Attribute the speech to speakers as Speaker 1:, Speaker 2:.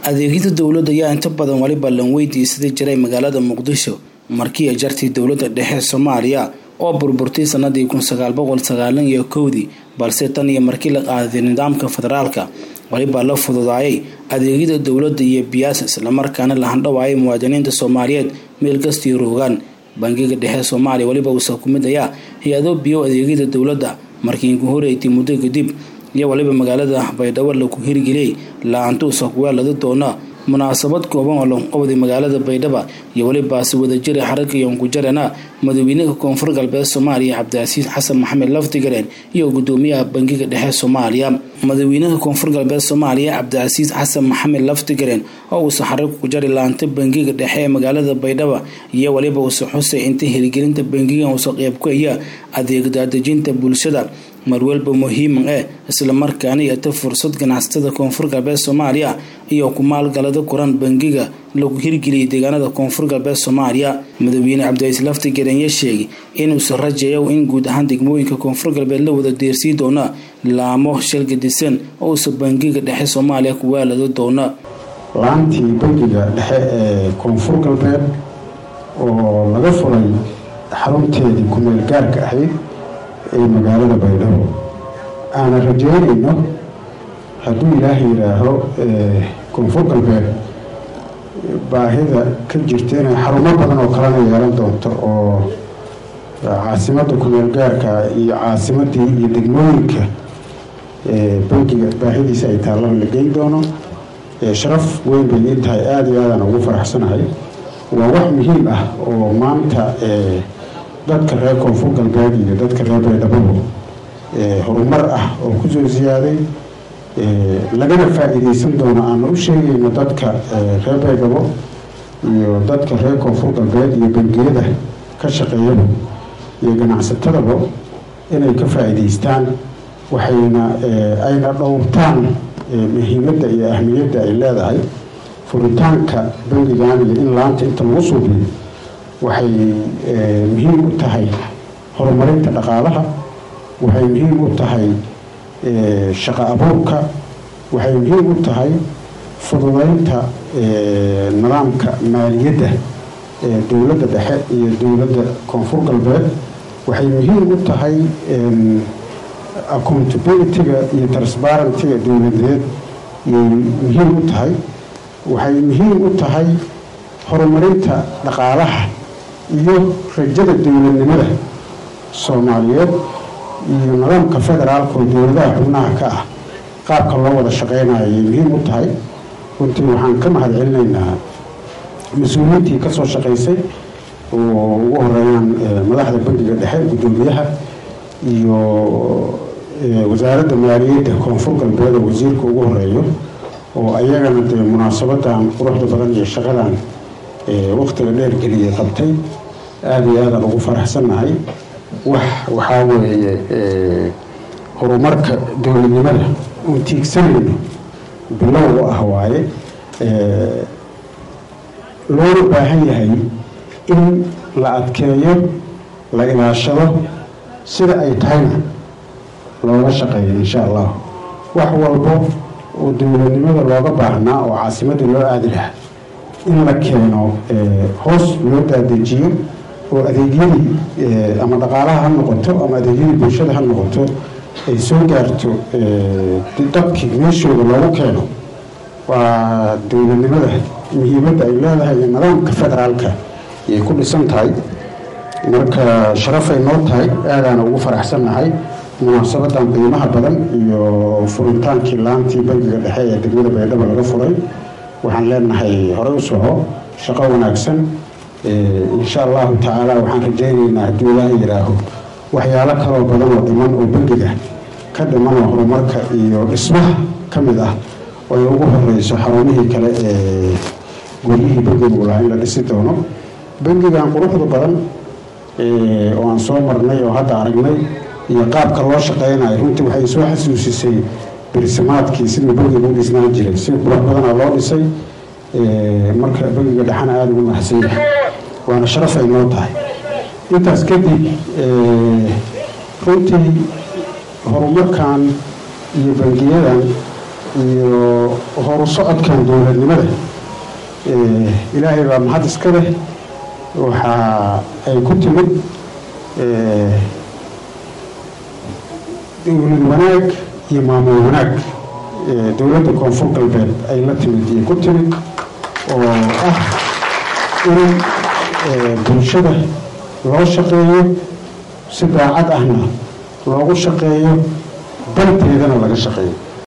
Speaker 1: adeegyada dowladda ayaa inta badan waliba lan weydiisaday jiray magaalada muqdisho markii ay jartay dowladda dhexe soomaaliya oo burburtay sanadii kun sagaal boqol sagaalan iyo kowdii balse tan iyo markii la qaaday nidaamka federaalka waliba la fududaayay adeegyada dowladda iyo biyaas islamarkaana la handhawaayay muwaadiniinta soomaaliyeed meel kastii roogaan bangiga dhexe soomaaliya waliba uusa ku mid ayaa hay-ado biyo adeegyada dowladda markii ku horeeytay muddo kadib iyo waliba magaalada baydhabo laku hirgeliyey la-aantuusa kuweelada doona munaasabad kooban oo lagu qabday magaalada baydhaba iyo welibaasi wadajira xaragga yonkujarana madaxweynaha koonfur galbeed soomaaliya cabdicasiis xasan maxamed laftigareen iyo gudoomiyaha bangiga dhexe soomaaliya madaxweynaha koonfur galbeed soomaaliya cabdicasiis xasan maxamed laftigareen oo uusa xarag ku jari laanta bangiga dhexe ee magaalada baydhaba iyo waliba uusa xusay inta hirgelinta bangigan uusa qeyb ku aya adeeg daadejinta bulshada marwalba muhiiman eh islamarkaana yata fursad ganacsatada koonfur galbeed soomaaliya iyo ku maalgalada kuran bangiga lagu hirgeliyay deegaanada koonfur galbeed soomaaliya madaxweyne cabdicaiis laftigareenya sheegay inuusa rajeeyo in guud ahaan degmooyinka koonfur galbeed la wada deersii doona laamo shalgadisan oo uusa bangiga dhexe soomaaliya ku waalada doona
Speaker 2: laantii bangiga dhexe ee koonfur galbeed oo laga furay xarunteedii kumeel gaarka ahayd ee magaalada baydhabo aana rajeynayno hadduu ilaaha yidhaaho koonfur galbeed baahida ka jirta inay xarumo badan oo kalena yeelan doonto oo caasimadda kumeel gaarka iyo caasimadii iyo degmooyinka bangiga baahidiisa ay taallana la geyn doono sharaf weyn bay ii tahay aada iyo aadaan ugu faraxsanahay waa wax muhiim ah oo maanta dadka reer koonfur galbeed iyo dadka reer baydhababo horumar ah oo kusoo ziyaaday lagana faa-iideysan doono aana u sheegayno dadka reer baydhabo iyo dadka reer koonfur galbeed iyo bangiyada ka shaqeeyaba iyo ganacsatadaba inay ka faa-iideystaan waxayna ayna dhowrtaan muhiimadda iyo ahmiyadda ay leedahay furitaanka bangigan iyo in laanta inta lagu suubiyo waxay muhiim u tahay horumarinta dhaqaalaha waxay muhiim u tahay shaqo abuurka waxay muhiim u tahay fududeynta nidaamka maaliyadda ee dowladda dhexe iyo dowladda koonfur galbeed waxay muhiim u tahay accountabilityga iyo transparentyga dowladeed iyay muhiim u tahay waxay muhiim u tahay horumarinta dhaqaalaha iyo rajada dowladnimada soomaaliyeed iyo nidaamka federaalka oo dowladaha xubnaha ka ah qaabka loo wada shaqeynayo ayay muhiim u tahay runtii waxaan ka mahad celinaynaa mas-uuliyiintii kasoo shaqeysay oo ugu horeeyaan madaxda bangiga dhexe guddoomiyaha iyo wasaaradda maaliyadda koonfur galbeed oo wasiirka ugu horeeyo oo ayagana dee munaasabadan quruxda badan iyo shaqadan waqtiga dheer geliyay qabtay aada iyo aadaan ugu faraxsannahay wax waxaa weeye horumarka dowladnimada uun tiigsanayno bilow u ah waaye loona baahan yahay in la adkeeyo la ilaashado sida ay tahayna looga shaqeeyo insha allah wax walbo oo dowladnimada looga baahnaa oo caasimadda loo aadi lahaa in la keeno hoos loo daadejiyo oo adeegyadii ama dhaqaalaha ha noqoto ama adeegyadii bulshada ha noqoto ay soo gaarto dadkii meeshooda loogu keeno waa dowladnimada muhiimadda ay leedahay iyo nidaamka federaalka ayay ku dhisan tahay marka sharafay noo tahay aadaana ugu faraxsannahay munaasabadan qiimaha badan iyo furitaankii laantii bangiga dhexe ee degmada baydhabo laga furay waxaan leenahay horey u soco shaqo wanaagsan insha allahu tacaala waxaan rajaynaynaa hadduu ilaaha yidhaaho waxyaalo kaloo badan oo dhiman oo bangiga ka dhiman oo horumarka iyo dhismaha ka mid ah oo ay ugu horeyso xarumihii kale ee guryihii bangigu lahaa in la dhisi doono bangigan quruxda badan oo aan soo marnay oo hadda aragnay iyo qaabka loo shaqeynayo runtii waxay soo xasuusisay birsimaadkii siduu bangiga u dhisnaan jiray si qurux badana loo dhisay marka bangiga dhexana aada ugu mahadsan yahay waana sharafay noo tahay intaas kadib runtii horumarkan iyo bangiyadan iyo horu socodkan dowladnimada ilaahay baa mahad iska leh waxa ay ku timid dowlad wanaag iyo maamul wanaag dowladda koonfur galbeed ay la timid iyo ku timid oo ah in bulshada loo shaqeeyo si daacad ahna loogu shaqeeyo danteedana laga shaqeeyo